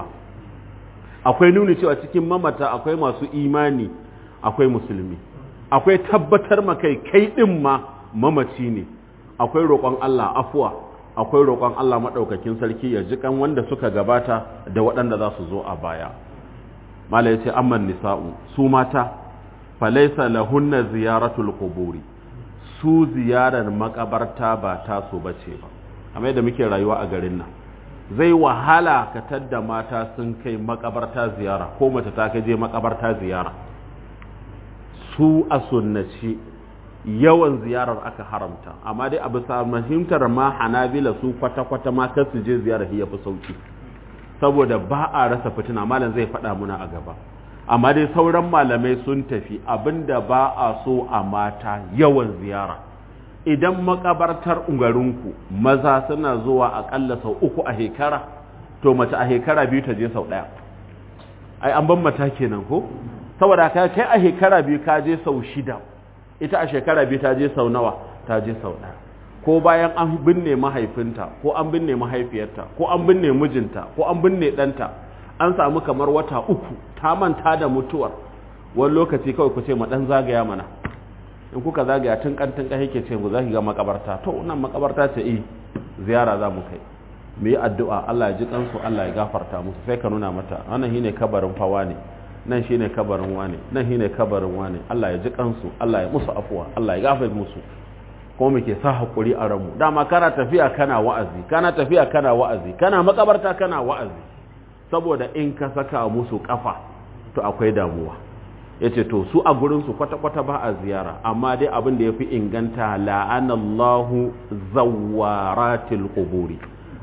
akwai nuni cewa cikin mamata akwai masu imani akwai musulmi akwai tabbatar makai kai din ma mamaci ne akwai roƙon Allah afuwa akwai roƙon Allah maɗaukakin sarki ya jikan wanda suka gabata da waɗanda za su zo a baya mala ya ce amman nisa'u su mata falaisa lahunna ziyaratul quburi su ziyarar makabarta ba taso bace ba amma yadda muke rayuwa a garin nan zai wahala ka tadda mata sun kai makabarta ziyara ko mace ta kai je makabarta ziyara su a sunnaci yawan ziyarar aka haramta amma dai a bisa mahimtar ma hanabila su kwata-kwata ma kar su je ziyarar ya fi sauki saboda ba a rasa fitina malam zai faɗa muna a gaba amma dai sauran malamai sun tafi abinda ba a so a mata yawan ziyara idan makabartar ungarinku maza suna zuwa akalla sau uku a hekara to mace a hekara biyu ta je sau ɗaya ai an ban mata kenan ko saboda kai a hekara biyu ka je sau shida ita a shekara biyu ta je sau nawa ta je sau ɗaya ko bayan an binne mahaifinta ko an binne mahaifiyarta ko an binne mijinta ko an binne ɗanta an samu kamar wata uku ta manta da mutuwar wani lokaci kawai ku ce ma ɗan zagaya mana in kuka zagaya tun kan tun kan yake ce ku za ki ga makabarta to nan makabarta ce eh ziyara za mu kai mu yi addu'a Allah ya ji kansu Allah ya gafarta musu sai ka nuna mata wannan shine kabarin fawa ne nan shine kabarin wane nan shine kabarin wane Allah ya ji kansu Allah ya musu afuwa Allah ya gafarta musu kuma muke sa hakuri a ranmu dama kana tafiya kana wa'azi kana tafiya kana wa'azi kana makabarta kana wa'azi saboda in ka saka musu kafa to akwai damuwa yace to su a gurin su kwata kwata ba a ziyara amma dai abin da yafi inganta la'anallahu zawaratil quburi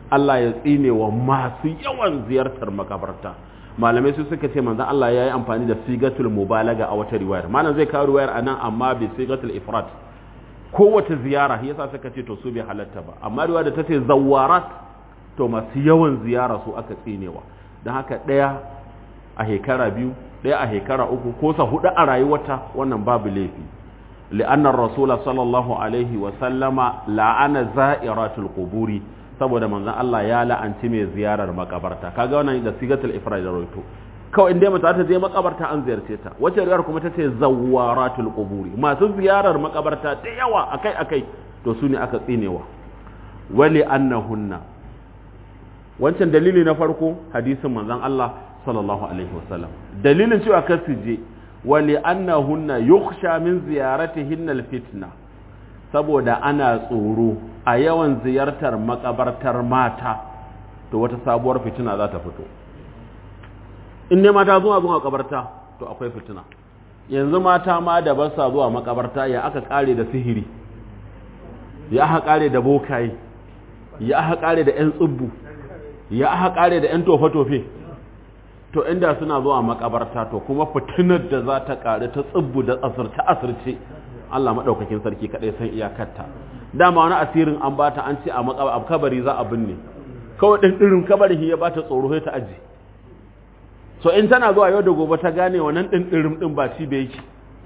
Allah ya tsine wa masu yawan ziyartar makabarta malamai su suka ce manzon Allah ya yi amfani da sigatul mubalaga a wata riwayar malam zai kawo riwayar anan amma bi sigatul ifrat kowace ziyara yasa suka ce to su bai halatta ba amma riwaya da ta ce zawarat to masu yawan ziyara su aka tsinewa don haka ɗaya a shekara biyu ɗaya a shekara uku ko sa hudu a rayuwata wannan babu laifi li'annar rasula sallallahu alaihi wa sallama la'ana za'iratul quburi saboda manzon Allah ya la'anci mai ziyarar makabarta kaga wannan da sigatul ifrad da roito kawai inda mata ta je makabarta an ziyarce ta wace riyar kuma ta ce zawaratul quburi masu ziyarar makabarta da yawa akai akai to su ne aka tsinewa wali annahunna wancan dalili na farko hadisin manzon Allah sallallahu alaihi wasallam dalilin cewa kar su je wali annahunna yukhsha min ziyaratihinna alfitna saboda ana tsoro a yawan ziyartar makabartar mata to wata sabuwar fitina za ta fito in ne mata zuwa zuwa makabarta to akwai fitina yanzu mata ma da ba sa zuwa makabarta ya aka kare da sihiri ya aka kare da bokaye ya aka kare da yan tsubbu ya aka kare da 'yan tofe-tofe to inda suna zuwa makabarta to kuma fitinar da za ta kare ta tsibbu da asirce-asirce Allah maɗaukakin sarki kaɗai san iyakarta dama wani asirin an bata an ce a kabari za a binne kawai ɗin ɗirin kabari ya bata tsoro ta aji so in tana zuwa yau da gobe ta gane wannan ɗin ɗirin ɗin ba ci da yake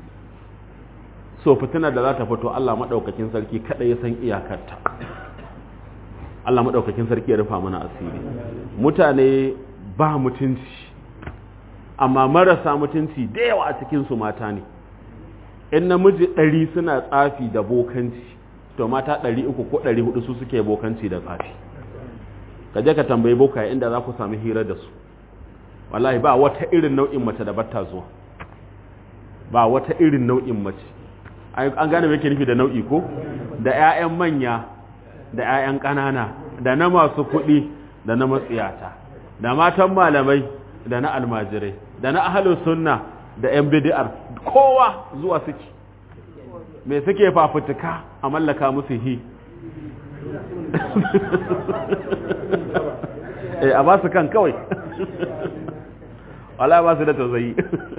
so fitinar da za ta fito Allah maɗaukakin sarki kaɗai ya san iyakarta Allah maɗaukakin sarki ya rufa mana asiri mutane ba mutunci amma marasa mutunci da yawa a cikinsu mata ne in namiji ɗari suna tsafi da bokanci to mata ɗari uku ko ɗari hudu su suke bokanci da tsafi ka je ka tambayi bokaye inda za ku sami hira da su wallahi ba wata irin nau'in mace da batta zuwa ba wata irin nau'in mace an gane me yake nufi da nau'i ko da 'ya'yan manya da 'ya'yan ƙanana da na masu kuɗi da na matsiyata da matan malamai da na almajirai da na ahalin sunna da 'yan bid'ar kowa zuwa suke me suke fafutuka a mallaka musu hi eh a ba su kan kawai wala ba su da tausayi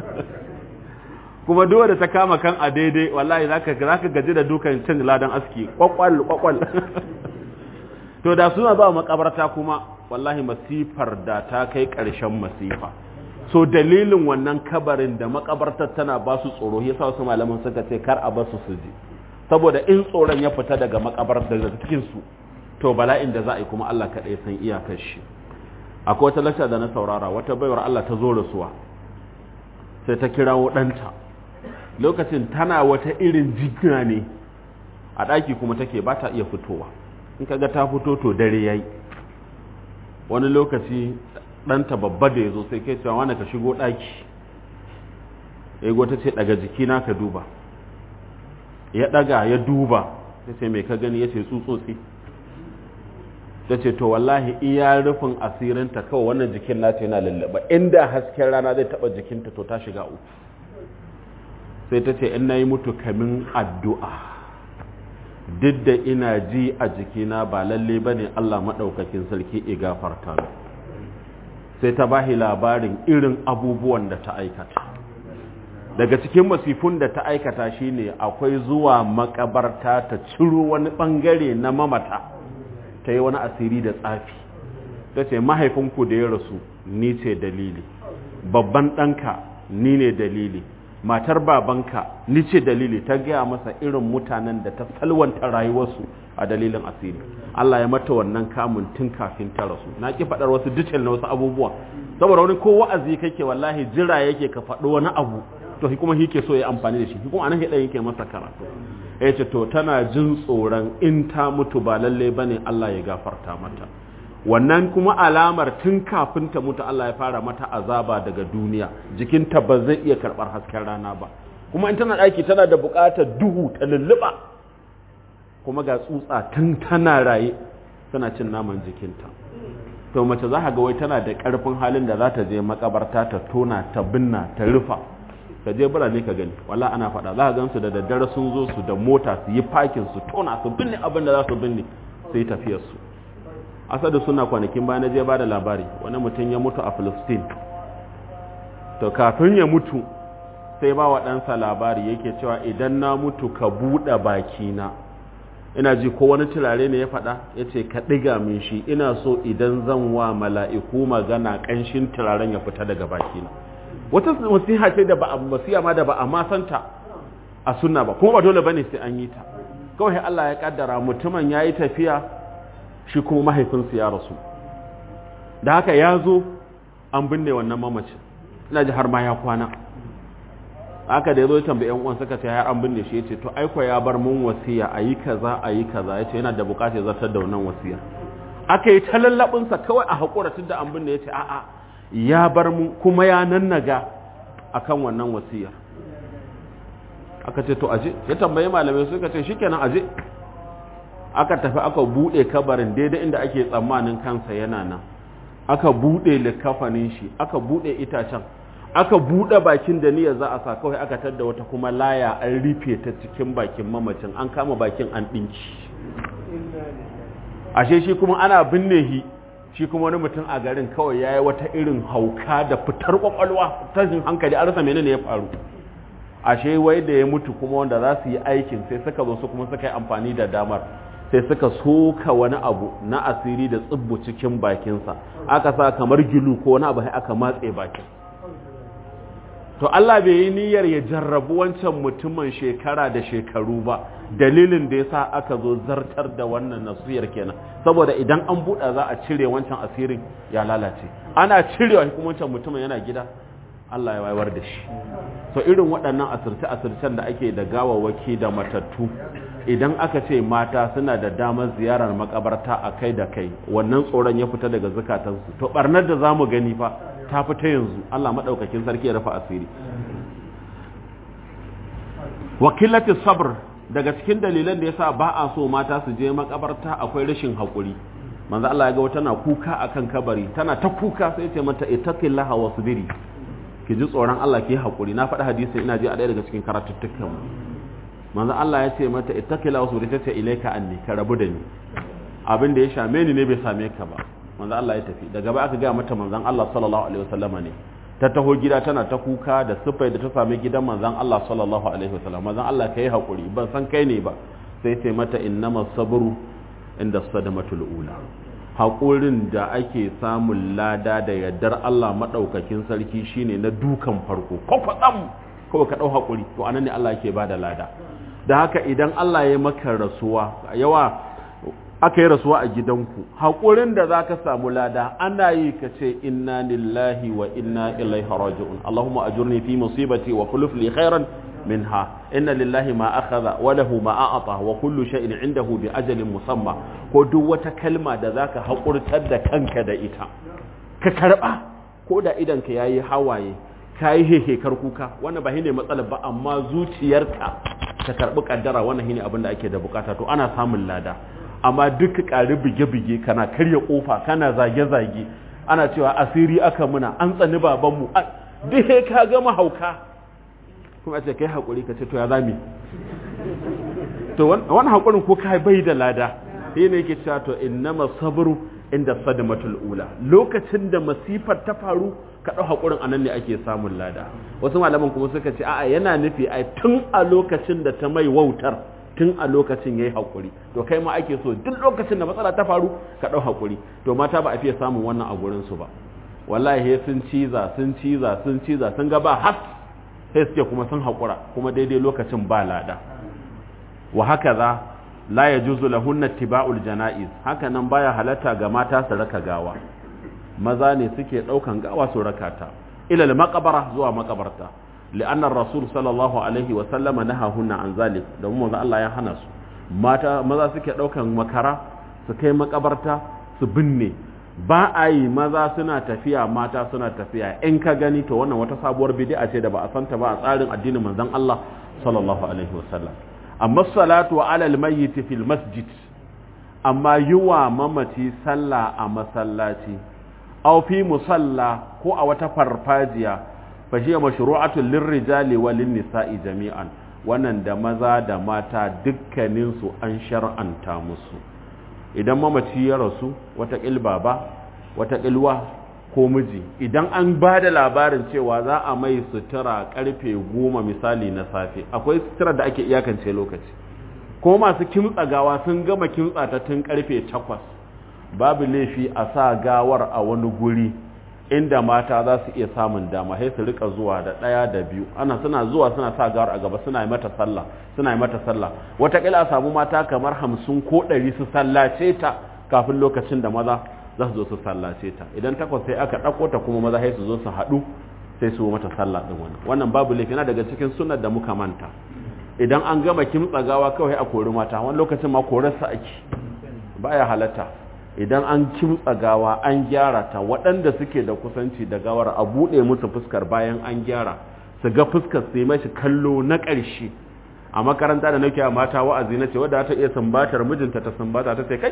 kuma duwa da ta kama kan a daidai wallahi zaka zaka gaji da dukan cin ladan aski kwakwal kwakwal to da suna ba makabarta kuma wallahi masifar da ta kai ƙarshen masifa so dalilin wannan kabarin da makabartar tana ba su tsoro yasa wasu malaman suka ce kar a basu su je saboda in tsoron ya fita daga makabartar daga cikin su to bala'in da za a yi kuma Allah kaɗai san iyakar shi akwai wata lakta da na saurara wata baiwar Allah ta zo rasuwa sai ta kirawo ɗanta lokacin tana wata irin jigina ne a ɗaki kuma take ba ta iya fitowa in kaga ta fito to dare yayi wani lokaci ɗanta babba da ya zo sai kai cewa wani ka shigo ɗaki ego ta ce daga jikina ka duba ya ɗaga ya duba ta ce mai ka gani ya ce tsutsotsi ta ce to wallahi iya rufin asirinta kawai wannan jikin nata yana lallaba inda hasken rana zai taɓa jikinta to ta shiga uku sai ta ce in na yi mutu kamin addu'a duk da ina ji a jikina ba lalle ba ne Allah maɗaukakin sarki ya gafarta sai ta bahi labarin irin abubuwan da ta aikata daga cikin masifun da ta aikata shine akwai zuwa makabarta ta ciro wani ɓangare na mamata ta yi wani asiri da tsafi ta ce mahaifinku da ya rasu ni ce dalili babban ɗanka ni ne dalili matar babanka ni ce dalili ta gaya masa irin mutanen da ta salwanta rayuwarsu a dalilin asiri Allah ya mata wannan kamun tun kafin ta rasu na ki faɗar wasu detail na wasu abubuwa saboda wani ko wa'azi kake wallahi jira yake ka faɗo wani abu to kuma shi ke so ya amfani da shi kuma anan hidan yake masa karatu ya ce to tana jin tsoron in ta mutu ba lalle bane Allah ya gafarta mata wannan kuma alamar tun kafin ta mutu Allah ya fara mata azaba daga duniya jikinta ba zai iya karɓar hasken rana ba kuma in tana ɗaki tana da buƙatar duhu ta lulluɓa kuma ga tsutsa tun tana raye tana cin naman jikinta to mace za ga wai tana da ƙarfin halin da za ta je makabarta ta tona ta binna ta rufa ka je birane ka gani wala ana faɗa za ka gan su da daddare sun zo su da mota su yi fakin su tona su binne abin da za su binne sai tafiyar su asadu suna kwanakin bayan je ba da labari wani mutum ya mutu a Filistin to kafin ya mutu sai ba wa ɗansa labari yake cewa idan na mutu ka buɗe bakina ina ji ko wani turare ne ya faɗa ya ce ka ɗiga min shi ina so idan zan wa mala'iku magana ƙanshin turaren ya fita daga bakina wata wasiha ce da ba a wasiya ma da ba a ma santa a sunna ba kuma ba dole bane sai an yi ta kawai Allah ya kaddara mutumin yayi tafiya shi kuma mahaifinsa ya rasu da haka ya zo an binne wannan mamacin ina ji har ma ya kwana haka da ya zo ya tambayi yan uwan suka ce har an binne shi yace to aiko ya bar mun wasiya ayi kaza ayi kaza yace yana da bukatar zartar da wannan wasiya aka yi ta lallabin sa kawai a hakura tunda an binne yace a'a ya bar mu kuma ya nannaga akan wannan wasiya aka ce to aje ya tambayi malamai suka ce shikenan aje aka tafi aka bude kabarin daidai inda ake tsammanin kansa yana nan aka bude likafanin shi aka bude itacen aka bude bakin da niyyar za a sa kawai aka tadda wata kuma laya an rufe ta cikin bakin mamacin an kama bakin an dinki ashe shi kuma ana binne shi shi kuma wani mutum a garin kawai yayi wata irin hauka da fitar kwakwalwa tashin hankali an rasa menene ya faru ashe wai da ya mutu kuma wanda za su yi aikin sai suka zo su kuma suka yi amfani da damar sai suka soka wani abu na asiri da tsibbu cikin bakinsa aka sa kamar gilu ko wani abu aka matse bakin to Allah bai yi niyyar ya jarrabu wancan mutumin shekara da shekaru ba dalilin da yasa aka zo zartar da wannan nasiyar kenan saboda idan an buɗa za a cire wancan asirin ya lalace ana cirewa kuma wancan mutumin yana gida Allah ya wayar da shi so irin waɗannan asirce-asircen da ake da gawawaki da matattu idan aka ce mata suna da damar ziyarar makabarta a kai da kai wannan tsoron ya fita daga zukatansu to barnar da za mu gani fa ta fita yanzu Allah maɗaukakin sarki ya rufa asiri wakilati sabr daga cikin dalilan da yasa ba a so mata su je makabarta akwai rashin haƙuri manzo Allah ya ga wata na kuka akan kabari tana ta kuka sai ya ce mata ittaqillaha wasbiri ki ji tsoron Allah ki haƙuri na faɗi hadisi ina ji a ɗaya daga cikin karatuttukan manzo Allah ya ce mata ittaqillaha wasbiri ta ce ilaika anni ka rabu da ni abin da ya shame ni ne bai same ka ba manzo Allah ya tafi daga ba aka ga mata manzon Allah sallallahu alaihi wasallama ne ta taho gida tana ta kuka da sifai da ta sami gidan manzon Allah sallallahu alaihi wasallam manzon Allah kai hakuri ban san kai ne ba sai ce mata innamas sabru inda sadamatul ula haƙurin da ake samun lada da yardar Allah maɗaukakin sarki shine na dukan farko ko kwatsam kawai ka ɗau haƙuri to anan ne Allah yake bada lada da haka idan Allah ya maka rasuwa yawa aka yi rasuwa a gidanku haƙurin da za ka samu lada ana yi ka ce inna lillahi wa inna ilaihi raji'un Allahumma ajurni fi musibati wa khuluf li khairan minha inna lillahi ma akhadha wa lahu ma a'ata wa kullu shay'in indahu bi ajalin musamma ko duk wata kalma da zaka haƙurtar da kanka da ita ka karba ko da idan ka yayi hawaye kai hehekar kuka wannan ba shine matsalar ba amma zuciyarka ta karbi kaddara wannan shine abin da ake da bukata to ana samun lada amma duk ƙari bige-bige kana karya ƙofa kana zage-zage ana cewa asiri aka muna an tsani babanmu duk ka gama hauka kuma ce kai haƙuri ka ce to ya zami to wani haƙurin ko ka bai da lada shi ne yake cewa to innama sabru inda sadamatul ula lokacin da masifar ta faru ka ɗau haƙurin anan ne ake samun lada wasu malaman kuma suka ce a'a yana nufi ai tun a lokacin da ta mai wautar tun a lokacin ya yi haƙuri to kai ma ake so duk lokacin da matsala ta faru ka ɗau haƙuri to mata ba a fiye samun wannan a gurinsu ba wallahi sun ciza sun ciza sun ciza sun ga ba has sai suke kuma sun haƙura kuma daidai lokacin ba lada wa haka za la ya juzu lahunna tiba'ul jana'iz haka nan baya halatta ga mata su raka gawa maza ne suke ɗaukan gawa su raka ta ilal maqabara zuwa makabarta لأن الرسول صلى الله عليه وسلم نهاهن عن ذلك domin manzo Allah ya hana su mata maza suke daukan makara su kai makabarta su binne ba a yi maza suna tafiya mata suna tafiya in ka gani to wannan wata sabuwar bid'a ce da ba a santa ba a tsarin addinin manzon Allah sallallahu alaihi wasallam amma salatu ala almayyit fil masjid amma yiwa mamaci sallah a masallaci aw fi musalla ko a wata farfajiya fahiya mashru'atun lirrijali wa nisa'i jami'an wannan da maza da mata dukkanin su an shar'anta musu idan mamaci ya rasu wata baba wata ƙilwa ko miji idan an ba da labarin cewa za a mai sutura karfe goma misali na safe akwai sutura da ake iyakance lokaci ko masu kimtsa gawa sun gama kimtsa ta tun karfe takwas babu laifi a sa gawar a wani guri inda mata za su iya samun dama sai su rika zuwa da ɗaya da biyu ana suna zuwa suna sa gawar a gaba suna yi mata sallah suna yi mata sallah wataƙila a samu mata kamar hamsin ko ɗari su sallace ta kafin lokacin da maza za su zo su sallace ta idan takwas sai aka ɗauko ta kuma maza sai su zo su haɗu sai su mata sallah ɗin wannan wannan babu laifi yana daga cikin sunnar da muka manta idan an gama kimtsa gawa kawai a kori mata wani lokacin ma korarsa ake baya halatta idan an kimtsa gawa an gyara ta waɗanda suke da kusanci da gawar a buɗe musu fuskar bayan an gyara su ga fuskar su yi mashi kallo na ƙarshe a makaranta da nake a mata wa'azi na ce wadda ta iya sumbatar mijinta ta sumbata ta sai kai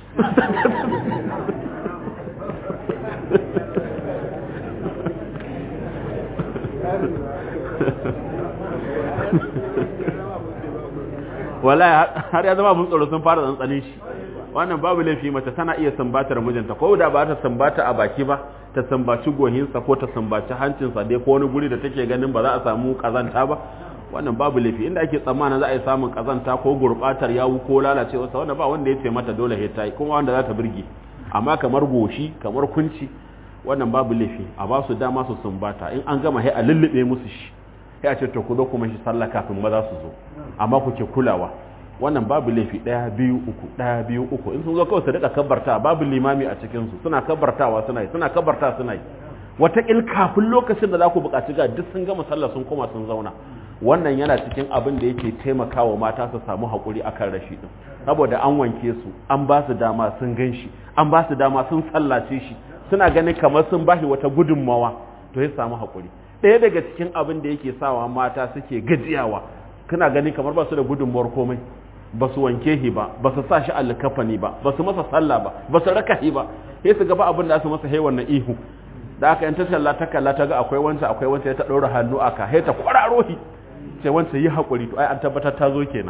wala har ya zama abin tsoro sun fara tsantsanin shi wannan babu laifi mace tana iya sambatar mijinta ko da ba ta sambata a baki ba ta sambaci gohinsa ko ta sambaci hancinsa dai ko wani guri da take ganin ba za a samu kazanta ba wannan babu laifi inda ake tsammanin za a yi samun kazanta ko gurbatar yawu ko lalacewa sa wannan ba wanda ya ce mata dole he tayi kuma wanda za ta burge amma kamar goshi kamar kunci wannan babu laifi a ba su dama su sumbata in an gama he a lullube musu shi sai a ce to ku zo kuma shi sallah kafin maza su zo amma ku ke kulawa wannan babu laifi ɗaya biyu uku ɗaya biyu uku in sun zo kawai su rika kabbarta babu limami a cikinsu suna kabbartawa suna yi suna kabbarta suna yi wataƙil kafin lokacin da za ku buƙaci ga duk sun gama sallah sun koma sun zauna wannan yana cikin abin da yake taimakawa mata su samu haƙuri akan rashi ɗin saboda an wanke su an ba su dama sun gan shi an ba su dama sun sallace shi suna ganin kamar sun ba shi wata gudunmawa to ya samu haƙuri ɗaya daga cikin abin da yake sawa mata suke gajiyawa kana gani kamar ba su da gudunmuwar komai ba su wanke shi ba ba su sa shi alkafani ba ba su masa sallah ba ba su raka shi ba sai su gaba abin da su masa haiwan na ihu da aka yanta talla ta kalla ta ga akwai wancan akwai wancan ya ta ɗora hannu aka sai ta kwararo shi sai wancan yi haƙuri to ai an tabbatar ta zo kenan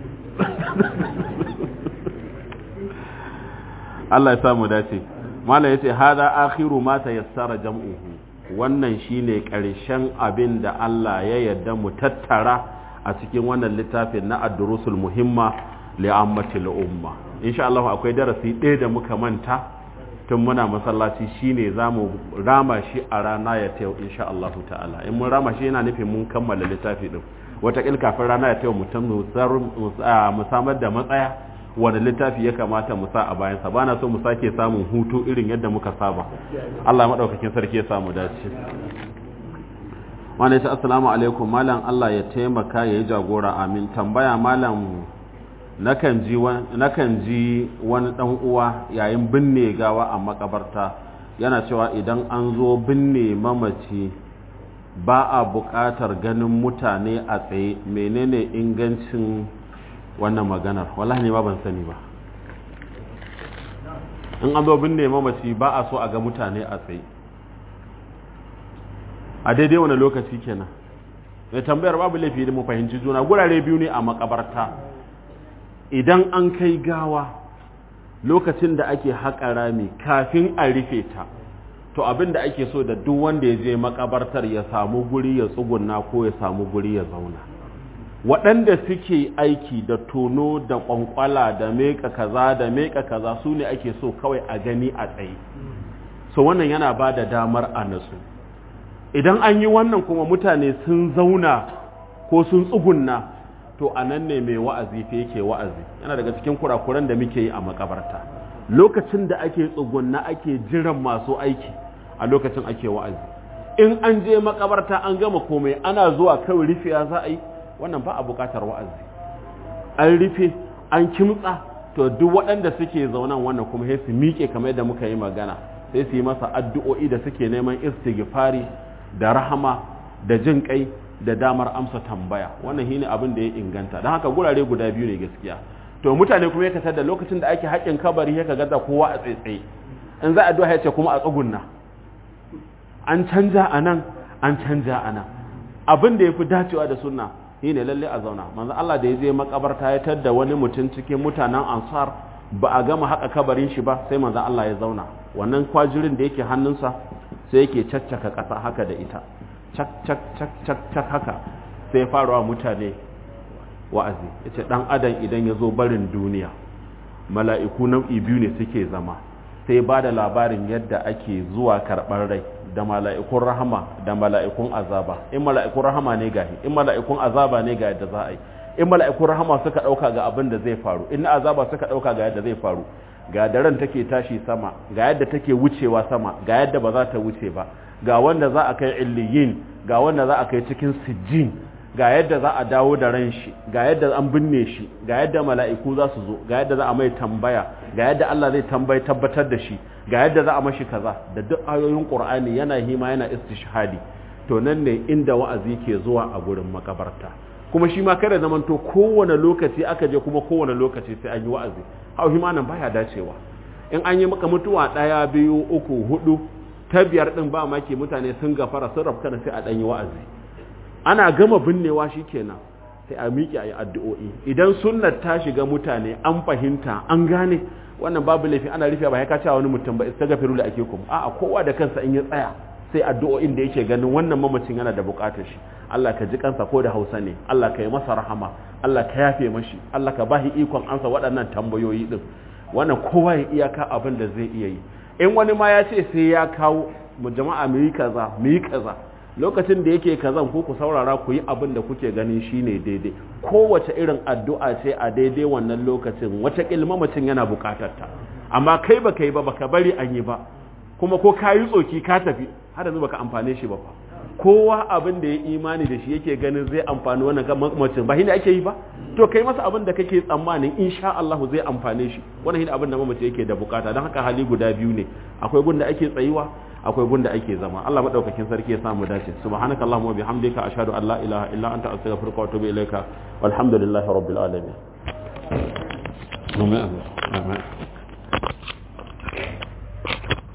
Allah ya samu dace malam yace hada akhiru ma tayassara jam'uhu wannan shine ƙarshen abin da Allah ya yarda mu tattara a cikin wannan littafin na ad-durusul muhimma li ammatil umma insha Allah akwai darasi ɗaya da muka manta tun muna masallaci shine zamu rama shi a rana ya tayo insha Allah ta'ala in mun rama shi yana nufin mun kammala littafi din wata kafin rana ya tayo mutum mu samar da matsaya wanda littafi ya kamata mu sa a bayansa ba na so mu sake samun hutu irin yadda muka saba Allah maɗaukakin sarki ya samu dace wanda ya assalamu alaikum malam Allah ya taimaka ya yi jagora amin tambaya malam nakan ji wani ɗan uwa yayin binne gawa a makabarta yana cewa idan an zo binne mamaci ba a buƙatar ganin mutane a tsaye menene ingancin wannan maganar wallahi ne ba ban sani ba in an zo binne mamaci ba a so a ga mutane a tsaye a daidai wani lokaci kenan mai tambayar babu laifi da mu fahimci juna gurare biyu ne a makabarta idan an kai gawa lokacin da ake haƙa rami kafin a rufe ta to abin da ake so da duk wanda ya je makabartar ya samu guri ya tsuguna ko ya samu guri ya zauna waɗanda suke aiki da tono da ƙwanƙwala da meka kaza da meka kaza su ne ake so kawai a gani a tsaye so wannan yana ba da damar a nasu idan an yi wannan kuma mutane sun zauna ko sun tsugunna to a nan ne mai wa'azi fa yake wa'azi yana daga cikin kurakuran da muke yi a makabarta lokacin da ake tsugunna ake jiran masu aiki a lokacin ake wa'azi in an je makabarta an gama komai ana zuwa kawai rufiya za a yi wannan ba a bukatar wa'azi an rufe an kimtsa to duk waɗanda suke zaunan wannan kuma sai su miƙe kamar yadda muka yi magana sai su yi masa addu'o'i da suke neman istighfari da rahama da jin kai da damar amsa tambaya wannan shine abin da ya inganta don haka gurare guda biyu ne gaskiya to mutane kuma ya kasar da lokacin da ake haƙin kabari ya ga kowa a tsaitsaye in za a addu'a ya ce kuma a tsugunna an canja a nan an canja a nan abin da ya fi dacewa da sunna shi ne lalle a zauna manzo Allah da ya je makabarta ya tadda wani mutum cikin mutanen ansar ba a gama haka kabarin shi ba sai manzon Allah ya zauna wannan kwajirin da yake hannunsa sai yake caccaka ƙasa haka da ita cak cak cak cak cak haka sai ya fara wa mutane wa'azi yace dan adam idan ya zo barin duniya mala'iku nau'i biyu ne suke zama sai ba da labarin yadda ake zuwa karɓar rai da mala'ikun rahama da mala'ikun azaba in mala'ikun rahama ne gahi in mala'ikun azaba ne ga yadda za a yi in mala'ikun rahama suka ɗauka ga abin da zai faru in azaba suka ɗauka ga yadda zai faru ga daren take tashi sama ga yadda take wucewa sama ga yadda ba za ta wuce ba ga wanda za a kai illiyin ga wanda za a kai cikin sijjin ga yadda za a dawo da ran shi ga yadda an binne shi ga yadda mala'iku za su zo ga yadda za a mai tambaya ga yadda Allah zai tambayi tabbatar da shi ga yadda za a mashi kaza da duk ayoyin Qur'ani yana hima yana istishhadi to nan ne inda wa'azi ke zuwa a gurin makabarta kuma shi ma kada zaman to kowane lokaci aka je kuma kowane lokaci sai an yi wa'azi hau hima nan baya dacewa in an yi maka mutuwa daya biyu uku hudu ta biyar din ba maki mutane sun gafara sun rafka sai a dan yi wa'azi ana gama binnewa kenan sai a miƙe a yi addu'o'i idan sunnar ta shiga mutane an fahimta an gane wannan babu laifi ana rufe ba ya kace wani mutum ba istaghfiru da ake kuma a'a kowa da kansa in ya tsaya sai addu'o'in da yake ganin wannan mamacin yana da buƙatar shi Allah ka ji kansa ko da Hausa ne Allah ka yi masa rahama Allah ka yafe mashi Allah ka bahi ikon ansa waɗannan tambayoyi din wannan kowa ya iyaka abin da zai iya yi in wani ma ya ce sai ya kawo mu jama'a mu yi kaza mu yi kaza lokacin da yake kazan ku ku saurara ku yi abin da kuke ganin shine daidai kowace irin addu'a ce a daidai wannan lokacin wata ilmamacin yana bukatar ta amma kai ba kai ba baka bari an yi ba kuma ko ka yi tsoki ka tafi har yanzu baka amfane shi ba fa kowa abin da ya imani da shi yake ganin zai amfani wannan mamacin ba shi ne ake yi ba to kai masa abin da kake tsammanin insha Allah zai amfane shi wannan shi abin da mamaci yake da bukata don haka hali guda biyu ne akwai gunda ake tsayuwa akwai gunda ake zama Allah madaukakin sarki ya samu dace subhanakallahumma wa bihamdika ashhadu an la ilaha illa anta astaghfiruka wa atubu ilaika walhamdulillahi rabbil alamin amin